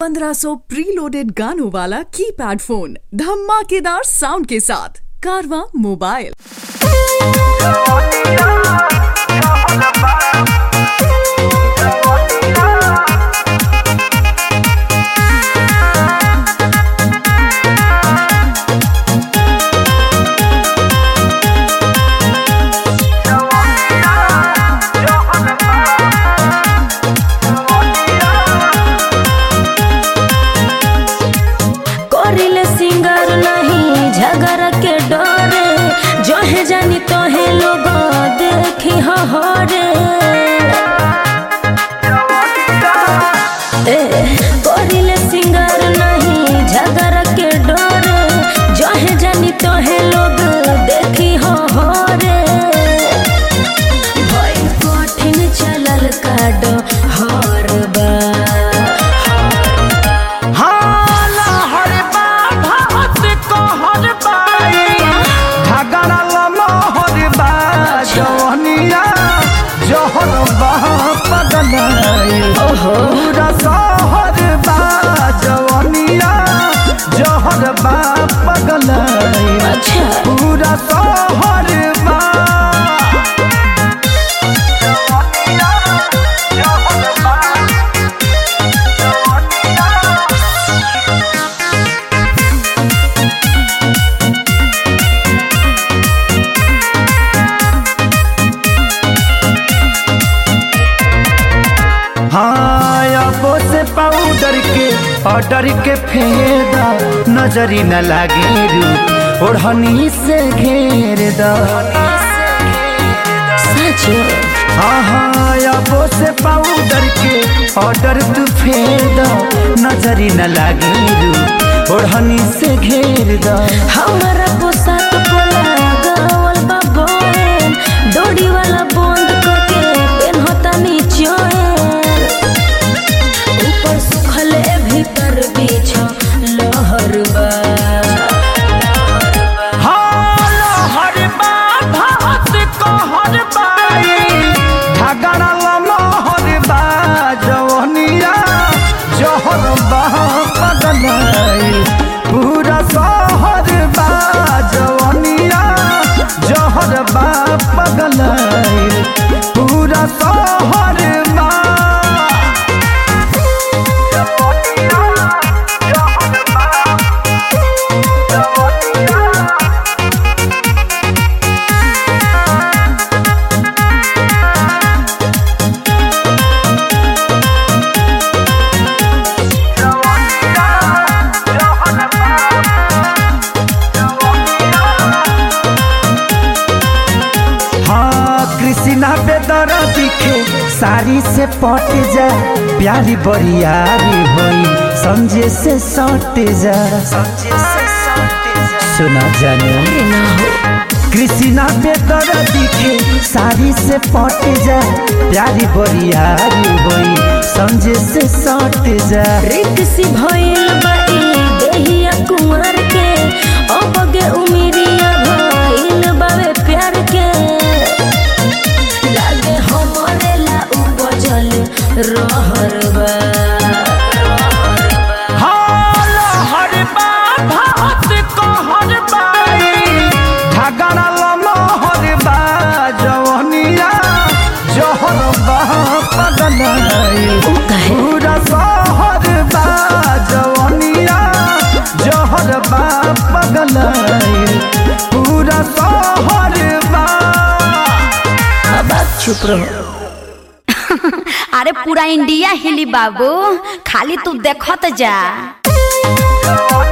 1500 preloaded गानों वाला keypad phone धमाकेदार साउंड के साथ कारवा मोबाइल करिले सिंगर नहीं झगड़ के डरे जहे जानी तोहे लोग देखी हरे ए करिले सिंगर नहीं झगड़ के डरे जहे जानी तोहे लोग देखी हरे भई कठिन चलल काड हर हाला हर बा भात कहर बाई झगड़ा लमहर बा जवनिया जहर बा पगलाई पूरा शहर बा जवनिया जहर बा पगलाई अच्छा पूरा शहर बा जवनिया जहर बा जवनिया हाँ अबो से पाउडर के ऑर्डर के फेदा नजरी न लागे रू ओढ़नी से घेर दा सच हाँ हाँ अबो से पाउडर के ऑर्डर तू फेर दा नजरी न लागे रू ओढ़नी से घेर दा हमारा पोशाक पोला गावल बा बोन डोरी वाला बंद करके पेनहता नीचोए ऊपर सुखले भीतर बीछ लहर बा हर बा भात कहर बाई झगड़ा लमहर बा जवनिया जहर बा पगलाई पूरा शहर बा जवनिया जहर बा पगलाई पूरा शहर बा जवनिया जहर बा जवनिया हाँ कृष्णा बेदर दिखे साड़ी से पट जा प्यारी बरियारी होई समझे से सट जा सुना जाने अरे ना हो कृष्णा बेदर दिखे साड़ी से पट जा प्यारी बरियारी होई समझे से सट जा रिक्सी भइल बा ई देहिया कुंवर के अबगे उमिरिया भइल बावे प्यार के लागे हमरे ला उपजल रहर बा हाल हर बा भात कहर बाई झगड़ा लमहर बा जवनिया जहर बा पगलाई उ काहे पूरा शहर बा जवनिया जहर बा पगलाई पूरा शहर बा अब आप चुप रहो अरे पूरा इंडिया हिली बाबू खाली तू देखत जा जवनिया